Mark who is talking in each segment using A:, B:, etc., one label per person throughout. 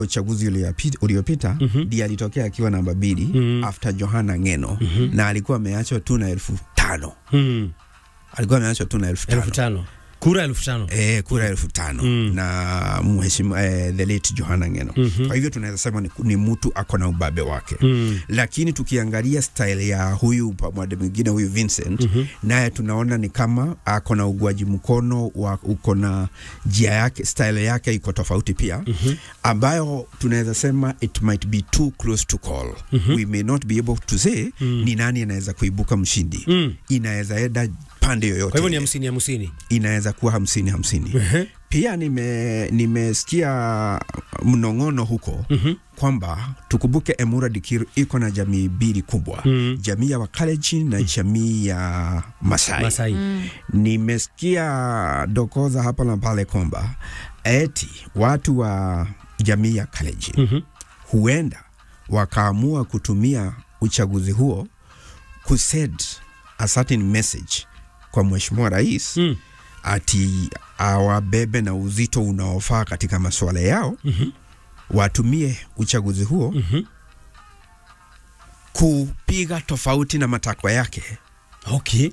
A: uchaguzi uliopi- uliopita ndiye alitokea akiwa namba mbili after Johana Ngeno na alikuwa ameachwa tu na elfu tano
B: Mm.
A: alikuwa ameachwa tu na elfu tano
B: elfu tano kura elfu tano
A: Eh, kura elfu tano na mheshimu eh, the late Johana Ngeno. Kwa hivyo tunaweza sema ni, ni mtu ako na ubabe wake
B: Mm.
A: lakini tukiangalia style ya huyu pamoja mwingine huyu Vincent naye tunaona ni kama ako na ugwaji mkono wa uko na njia yake style yake iko tofauti pia ambayo tunaweza sema it might be too close to call we may not be able to say ni nani anaweza kuibuka mshindi
B: Mm.
A: inaweza enda pande yoyote
B: kwa hivyo ni
A: ile.
B: hamsini hamsini
A: inaweza kuwa hamsini hamsini
B: Ehe.
A: pia nime nimesikia mnong'ono huko kwamba tukumbuke Emura Dikir iko na jamii mbili kubwa
B: Mm.
A: jamii ya Wakalenjin na jamii ya Masai,
B: Masai
A: nimesikia dokoza hapa na pale kwamba eti watu wa jamii ya Kalenjin
B: Mhm.
A: huenda wakaamua kutumia uchaguzi huo kusend a certain message kwa mheshimiwa rais
B: Mm.
A: ati awabebe na uzito unaofaa katika masuala yao
B: Mhm.
A: watumie uchaguzi huo
B: Mhm.
A: kupiga tofauti na matakwa yake
B: okay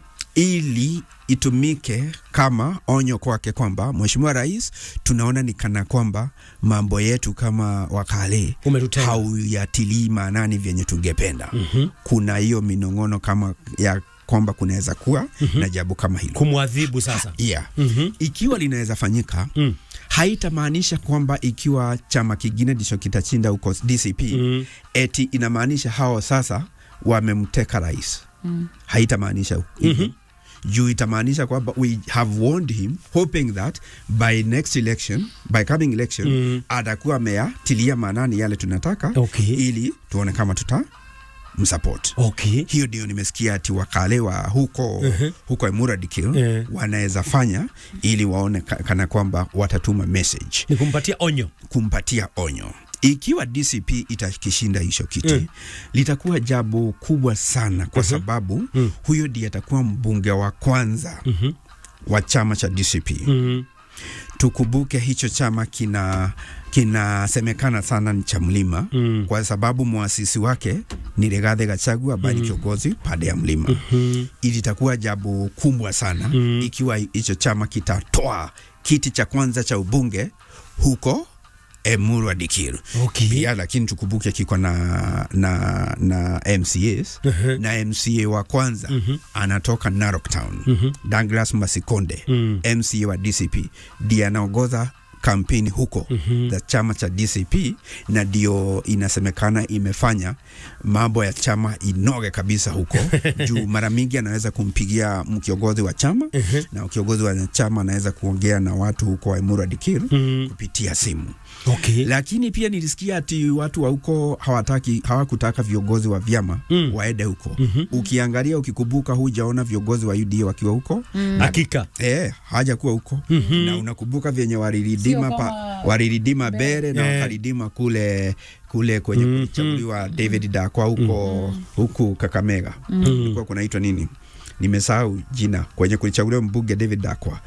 A: ili itumike kama onyo kwake kwamba mheshimiwa rais, tunaona ni kana kwamba mambo yetu kama wakale
B: Umetutenga.
A: hauyatilii maanani vyenye tungependa.
B: Mhm.
A: Kuna hiyo minong'ono kama ya kwamba kunaweza kuwa na jambo kama hilo
B: kumwadhibu sasa
A: yeah.
B: Mhm.
A: Ikiwa linaweza fanyika
B: Mm.
A: haitamaanisha kwamba ikiwa chama kingine ndicho kitashinda huko DCP
B: Mm.
A: eti inamaanisha hao sasa wamemteka rais haitamaanisha hivyo juu itamaanisha kwamba we have warned him hoping that by next election by coming election
B: Mm.
A: atakuwa ameyatilia maanani yale tunataka
B: Okay.
A: ili tuone kama tuta msupport
B: okay
A: hiyo ndio nimesikia ati wakale wa huko huko Emura Dikir
B: Eh.
A: wanaweza fanya ili waone ka, kana kwamba watatuma message
B: ni kumpatia onyo
A: kumpatia onyo ikiwa DCP itakishinda hicho kiti
B: Mm.
A: litakuwa jambo kubwa sana kwa
B: Mhm.
A: sababu
B: Mm.
A: huyo ndiye atakuwa mbunge wa kwanza
B: Mhm.
A: wa chama cha DCP
B: Mhm.
A: tukumbuke hicho chama kina kinasemekana sana ni cha mlima
B: Mm.
A: kwa sababu mwasisi wake ni Rigathi Gachagua ambaye ni kiongozi pande ya mlima
B: Mhm.
A: ili itakuwa jambo kubwa sana
B: Mm.
A: ikiwa hicho chama kitatoa kiti cha kwanza cha ubunge huko Emurwa Dikir.
B: okay
A: Pia lakini tukumbuke kiko na, na, na MCAs
B: Mhm.
A: na MCA wa kwanza anatoka Narok Town
B: Mhm.
A: Douglas Masikonde
B: Mm.
A: MCA wa DCP ndiye anaongoza kampeni huko za chama cha DCP na ndio inasemekana imefanya mambo ya chama inoge kabisa huko juu mara mingi anaweza kumpigia kiongozi wa chama na kiongozi wa chama anaweza kuongea na watu huko Emurwa Dikir
B: Mm.
A: kupitia simu
B: okay
A: lakini pia nilisikia ati watu wa huko hawataki hawakutaka viongozi wa vyama
B: Mm.
A: waende huko ukiangalia ukikumbuka hujaona viongozi wa UDA wakiwa huko
B: hakika
A: Eh, haja kuwa huko na unakumbuka vyenye waliridima
C: Sio
A: pa,
C: kama
A: waliridima bere na
B: Eh.
A: wakaridima kule kule kwenye
B: Mm,
A: kuchaguliwa David Dakwa huko huku Kakamega kulikuwa kunaitwa nini nimesahau jina kwenye kulichaguliwa mbunge David Dakwa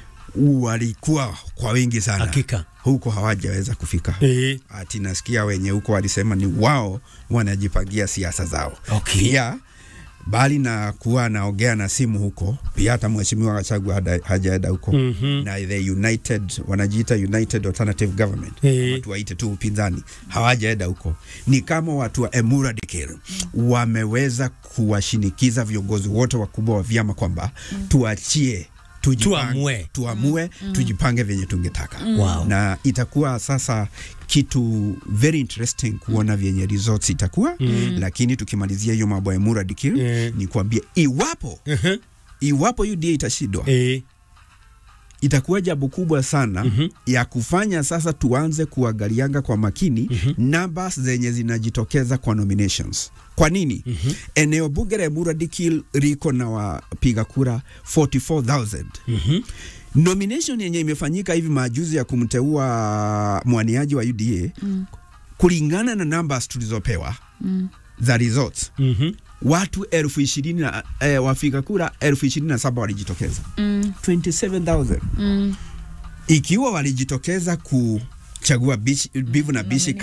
A: walikuwa kwa wingi sana
B: hakika
A: huko hawajaweza kufika
B: eh
A: ati nasikia wenye huko walisema ni wao wanajipangia siasa zao
B: Okay.
A: pia bali na kuwa anaongea na simu huko pia hata mheshimiwa Gachagua hada- hajaenda huko
B: Mhm.
A: na the united wanajiita united alternative government
B: Eh.
A: watu waite tu upinzani hawajaenda huko ni kama watu wa Emura Dikir wameweza kuwashinikiza viongozi wote wakubwa wa vyama kwamba tuachie tujipange-
B: Tuamue.
A: tuamue tujipange venye tungetaka
B: Wow.
A: na itakuwa sasa kitu very interesting kuona vyenye results itakuwa mm. lakini tukimalizia hiyo mambo ya Emura Dikir
B: Eh.
A: ni kuambia iwapo
B: Mhm.
A: iwapo UDA itashindwa
B: eh
A: itakuwa jambo kubwa sana
B: Mhm.
A: ya kufanya sasa tuanze kuangalianga kwa makini numbers zenye zinajitokeza kwa nominations. Kwa nini? Eneo bunge la Emurua Dikir liko na wapiga kura 44,000
B: Mhm.
A: nomination yenye imefanyika hivi majuzi ya kumteua mwaniaji wa UDA kulingana na numbers tulizopewa za results
B: Mhm.
A: watu elfu ishirini na eh, wapiga kura elfu ishirini na saba walijitokeza
C: Mm,
A: 27,000
C: mm,
A: ikiwa walijitokeza ku chagua bichi, bivu na bishi